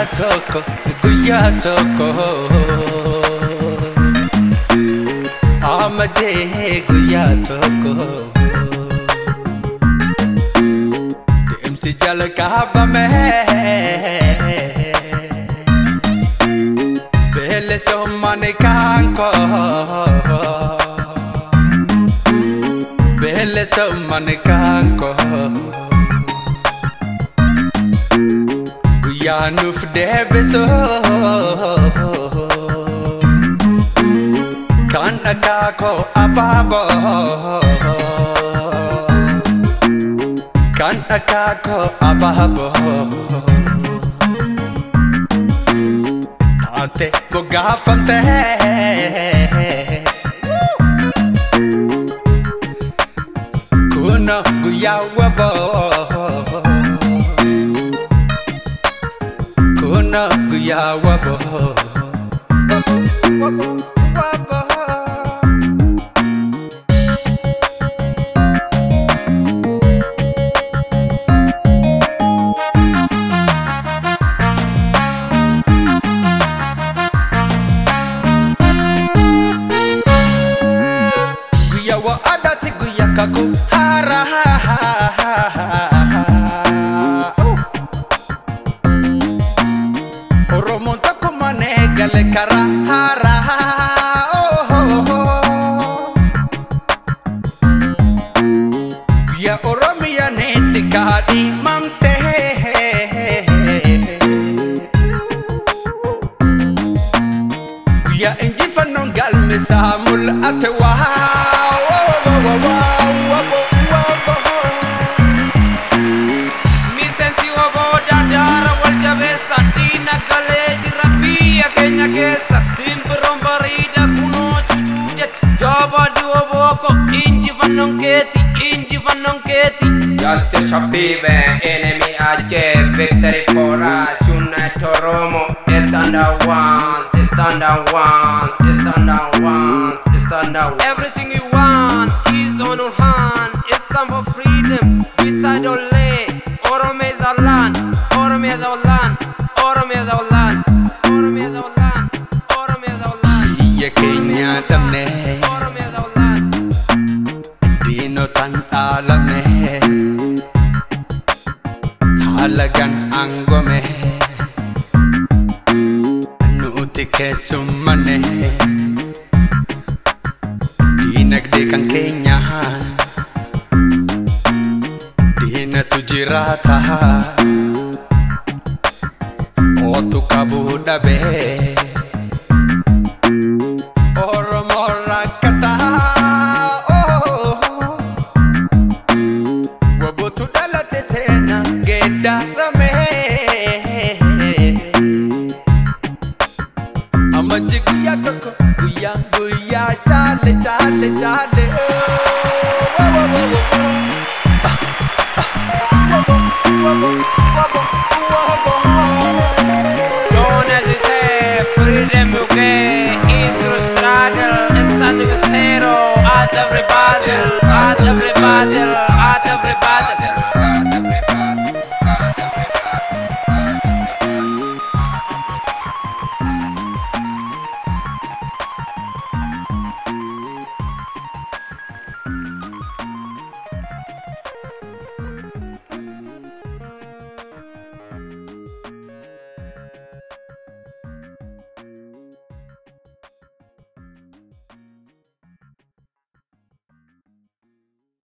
tokko guyyaa tokko amadee guyyaa tokko deemsi jalqabame beelesummaan kaanko beelesummaan kaanko. guyyaa nuuf deebisu kan dhagaa koo abaaboo kan dhagaa koo abaaboo taate goggaafamte kuno guyyaa waboo. kuna guyyaa waboo. Guyyaa waa addaati guyyaa kakuu haaraa. Oromoon tokko manee gale karaa haaraa. Biyya Oromiyaa neetti kaadhii mamtee. Guyyaa injifannoon galmeessaa mul'ate waa. Miseensi oboo Dandaara wal jabeessa diina galee jira biyya keenya keessa simbiroon bareeda kunoo jujuuje jabaadhi oboo ko injifannoon keeti injifannoon keeti. Justice shall prevail, enemy achieve victory for us. Unite Oromo, stand up once, stand up once, stand up once, stand up. Everything you want is on our hand. It's time for freedom. Beside our land, Oromo is our land, Oromo is our land, Oromo is our land, Oromo is our land, Oromo is our land, Biyya keenya dhabne Oromo is our land. diinotaan dhaalamne halagaan aangome nuti keessummanne diinagdee kan keenyaan diinatu jiraata ootu qabuu dhabee. Oromoo rakkataa Wabotu dhalate seenaa geeddarame Amajji guyyaa tokko guyyaa guyyaa chaale chaale chaale Don't hesitate, freedom you get is through struggle. Stand with zero at every battle.